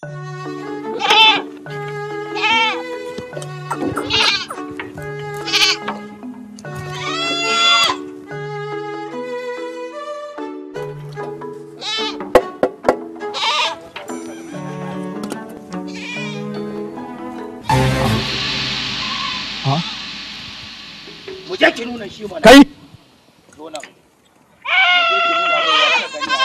mu je ki nuna shi mana kai zo nan mu je ki nuna mai ya ta gani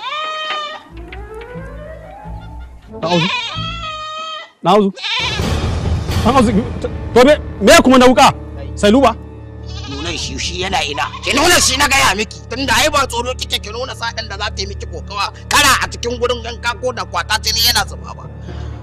na auzu na auzu na auzu to me me kuma na wuka sai luba nuna shi shi yana ina ki nuna shi na gaya miki tunda ai ba tsoro kike ki nuna sadan da za ta yi miki kokawa kara a cikin gurin ganka ko da kwata jini yana zuba ba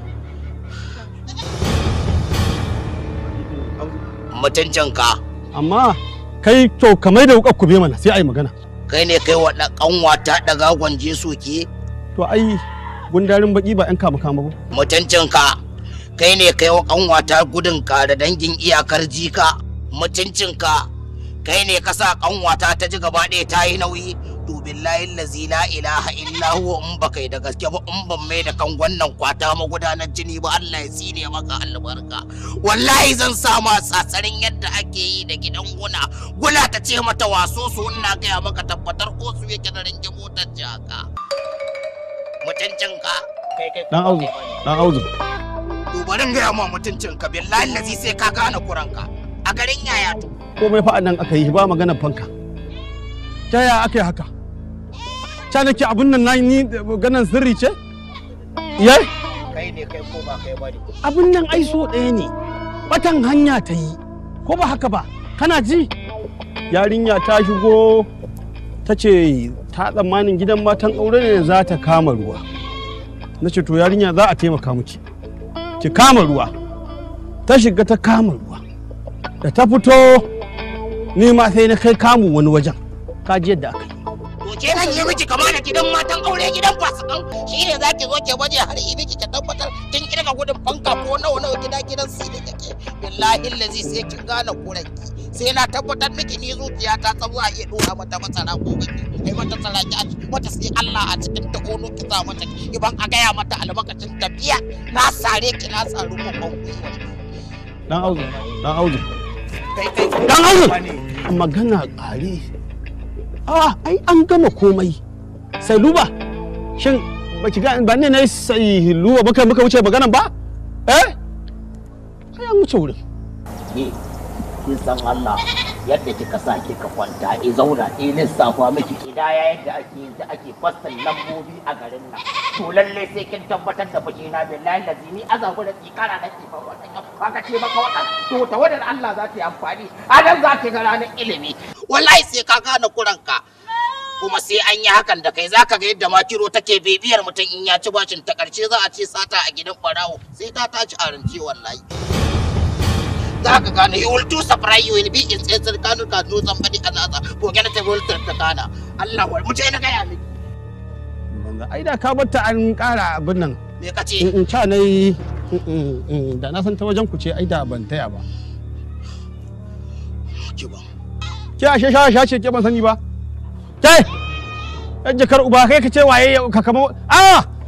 mutuncinka amma kai to kamar da wuka kube mana sai ai magana kai ne kai wa kanwata daga gwanje soke to ai gundarin baki ba yan kama kama ba mutuncinka kai ne kai wa kanwata gudunka da dangin iyakar jika mutuncinka kai ne ka sa kanwata ta ji gaba ɗaya ta yi nauyi to billahi lazi la ilaha illa huwa in ba kai da gaske ba in ban mai da kan wannan kwata magudanar jini ba Allah ya tsine maka albarka wallahi zan sa ma tsatsarin yadda ake yi da gidan guna guna ta ce mata waso su ina gaya maka tabbatar ko su yake da ringe motar jaka mutuncinka kai kai dan auzu dan auzu to bari in gaya ma mutuncinka billahi lazi sai ka gane kuranka a garin yaya to komai fa nan aka yi ba magana fanka ta yaya aka yi haka ta nake abun nan na ni ganan sirri ce ye kai ne kai ko ba kai bane abun nan ai so ɗaya ne batan hanya ta yi ko ba haka ba kana ji yarinya ta shigo ta ce ta tsammanin gidan matan aure ne za ta kama ruwa na ce to yarinya za a taimaka miki ki kama ruwa ta shiga ta kama ruwa da ta fito ni ma sai na kai kamu wani wajen ka ji yadda aka yi to ke nan yi miki kama da gidan matan aure gidan fasikan shi ne zaki zo ke baje har yi miki ki tabbatar kin kirga gudun fanka ko nawa nawa gida gidan su da kake billahi lazi sai kin gane kuranki sai na tabbatar miki ni zuciya ta tsawo a iya dora mata masara ko gaki kai mata saraki a mata sai Allah a cikin ta kono ki sa mata iban a gaya mata albarkacin tafiya na sare ki na saru ko kan gwiwa dan auzu dan auzu kai kai dan auzu magana ƙare a ai an gama komai sai luba shin baki ga ba ne na sai luba baka muka wuce maganan ba eh ai an wuce wurin ke kin san Allah yadda kika sa kika kwanta i zauna i lissafa miki kidaya yadda ake yin ta ake fassan lambobi a garin nan to lalle sai kin tabbatar da fushi na billahi lazi ni azabu da tsikara da ke fa wannan haka ce maka wannan to tawadar Allah za ta yi amfani adan za ta ga ranar ilimi wallahi sai ka gane kuranka kuma sai an yi hakan da kai zaka ga yadda makiro take bibiyar mutum in ya ci bashin ta karshe za a ce sata a gidan barawo sai ta tashi a rance wallahi za ka gane you will do surprise you will be in tsetsar kanu ka no somebody another forget the world ta kana Allah wal mu na gaya miki ai da ka batta an ƙara abin nan me kace in in ca nai da na san ta wajen ku ce ai da ban taya ba ki ba ke ashe sha sha ce ke ban sani ba ke yan jakar uba kai ka ce waye ka kama a